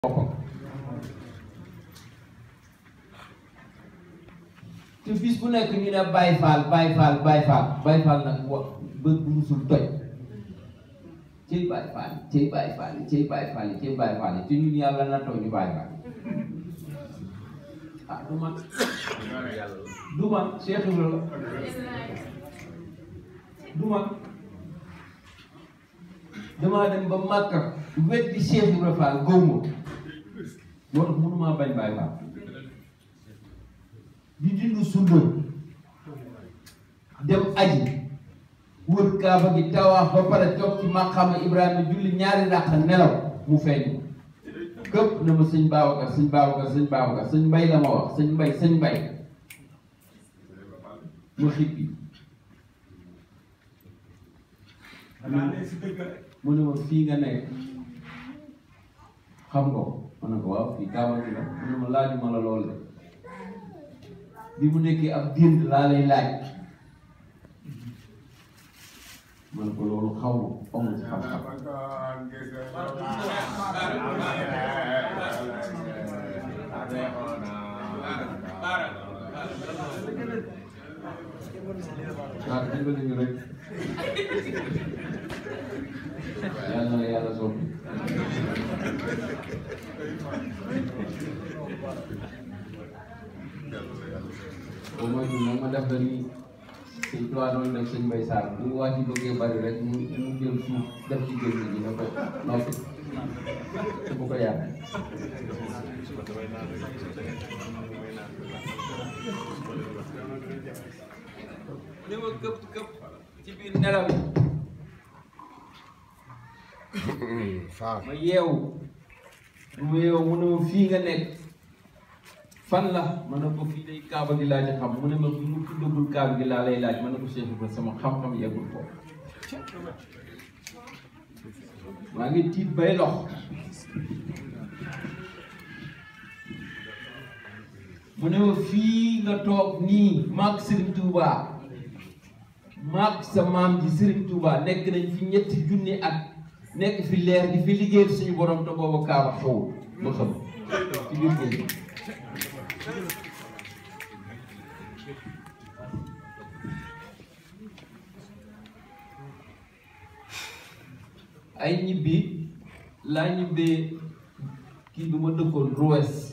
boppam te bis bu nekk ñu ne Baye Fall Baye Fall Baye Fall Baye Fall nag wa bët bu musul toj ciy Baye Fall ciy Baye Fall ciy Baye Fall ciy Baye Fall te ñun yàlla na taw ñu Baye Fall ah du man du man Cheikh Ibrahima du man damaa dem ba Màkka weddi Cheikh Ibrahima Fall góob ma moo tax mënumaa bañ Baye Fall di dindu sunna dem aji wër kaaba gi tawaax ba pare toog ci maqaama Ibrahima julli ñaari ràq nelaw mu feeñ këpp na ma sëñ Babacar sëñ Babacar sëñ Babacar sëñ Mbay la ma wax sëñ Mbay sëñ Mbay ma xippi mu ne ma fii nga nekk xam nga ko ma ne ko waaw fii kaaba gi la mu ne ma laajuma la lool de bi mu nekkee ab dind laa lay laaj ma ne ko loolu xaw ma amul ci xam-xam waaw dimbali ñu rek yàlla na la yàlla soppi au moins nag ma def la ni sëñ Tuubaa doon def sëñ Mbay Saar bu wax ci bëggee bari rek mu mu jël suuf def ci génn gi na ko noppi te bu ko yàq ni ma këpp këpp ci biir nelaw yi ma yeewu bu ma yeewu mu ne ma fii nga nekk fan la ma ne ko fii day kaaba gi laa ci xam mu ne ma bu mu tuddagul kaaba gi laa lay laaj ma ne ko Cheikh Ibrahima sama xam-xam yeggul ko maa ngi tiit bay lox mu ne ma fii nga toog nii maag Serigne Touba maag sa maam ji Serigne Touba nekk nañ fi ñetti junni at nekk fi leer di fi liggéeyal suñu borom te booba kaaba xewul ba xam ci biir géej ay ñibbi laa ñibbee kii bi ma dëkkoon Roues